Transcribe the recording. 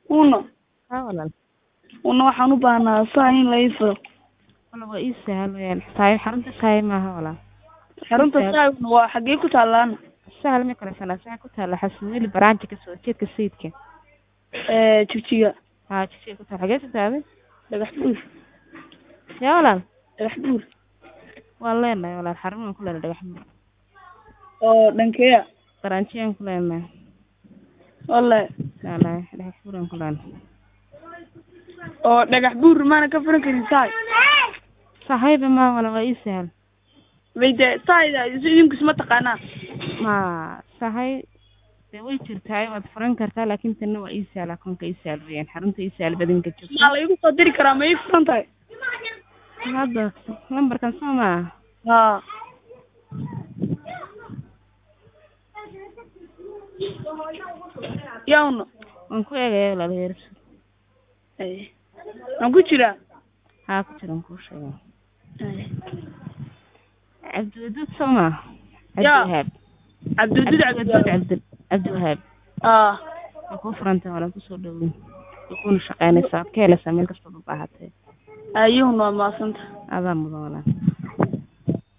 uno haa walaal una waxaan u baahnaa saa in la ii furo wala waa ii sahal weyaan saay xarunta saay maaha walaal xarunta Sahal. saaguna waa xaggee ku taalaana sahal ma kala sanaa saay ku taala xasanweli baraanji kasoo jeedka sayidka Eh, jigjiga haa jisiga ku taala xagee sutaaday dhagax buur yaa walaal dhagax buur waan leenahay walaal xarumaan ku leenahay dhagax buur oo dhankeeya baraanjiyaan ku leenahay wale walahi dhagax buuraan ku leenahay oo dhagax buur maana ka furan karin saay sahayba ma wala waa ii sahal bay de saayda idinku isma taqaanaa ma sahay dee way jirtaa waad furan kartaa laakin tanna waa ii sahal akoonka ii sahal weyaan xarunta ii sahal badinka joogto maa la igu soo diri karaa ma ii furan tahay hadda lambarkan soo maa haa yawno waan ku eegaya walaal heersu Ay. waan ku jiraa haa ku jiran kuu sheega Ay. cabdiwaduud soo maa Yaa. cabdiwahaab cabdiwaduud cabdiwaduud cabdi cabdi cabdiwahaab aa waa kuu furantay walaal kusoo dhawey waa kuuna shaqaynaysaa ka helaysaa meel kastood u baahatee ayuhun waa maasanta adaa mudan walaal